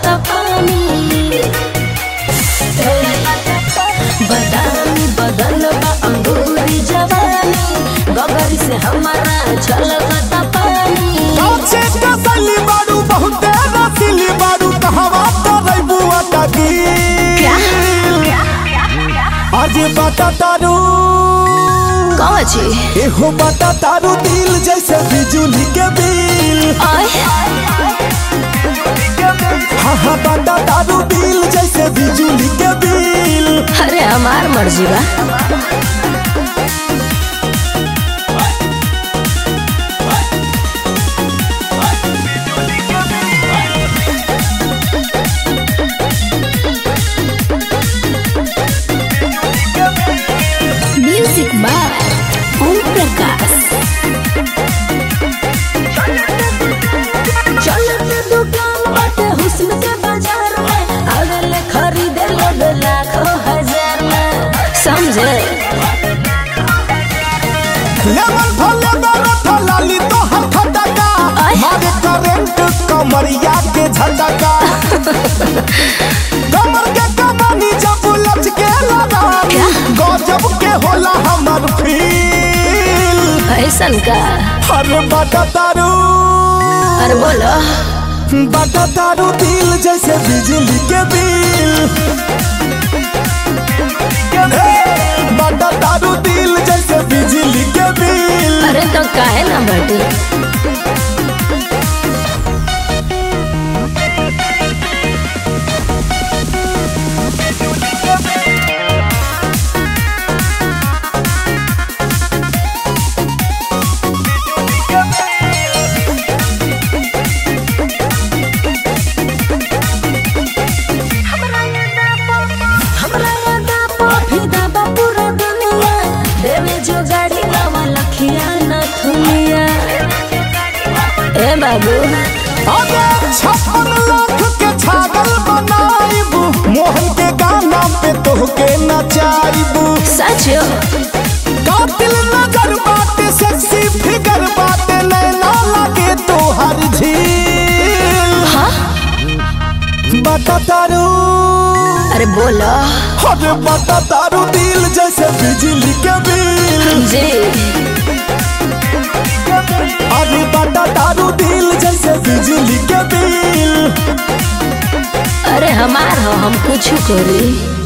चलता पानी बदामी बदन बा अंगूरी जवानी गगरी से हमारा छलकता पानी काचे कसली बारू बहुते रसीली बारू कहवा तोरै बुआ तकी आज बाटा तारू कौन छी एहो बाटा तारू दिल जैसे बिजुली के बिल आय हाँ हाँ बाटा तारू दिल जैसे बिजुली के बिल अरे हमार मर्जी बा म्यूजिक बाय ओम प्रकाश चलत दुकान बाटे हुस्न के बाजार में अगल खरीदे लोग लाखों हजार में समझे लेमन फले मेरे फलाली तो हर खटका आय। मारे करंट कमरिया के झटका कमर के कमानी जब लच के लगानी क्या? गजब के होला हमर फील ऐसन का अरे बाटा तारू अरे बोलो बाटा तारू दिल जैसे बिजली के बिल हे, बाटा तारू दिल जैसे बिजली के बिल अरे तो काहे ना बटी हमरा यादा फिदा बा पूरा दुनिया देवे जो गाड़ी नवा लखिया न थुनिया ए बाबू अरे छप्पन लाख के छागल बनाइबू मोहन के गाना पे तोहके नचाइबू सच कातिल नजर बाटे सेक्सी फिगर बाटे नैना लगे तोहर झील हाँ बता तारू अरे बोलो अरे बता तारू दिल जैसे बिजली के बिल जी अरे बता तारू दिल जैसे बिजली के बिल अरे हमार हो हम कुछ करी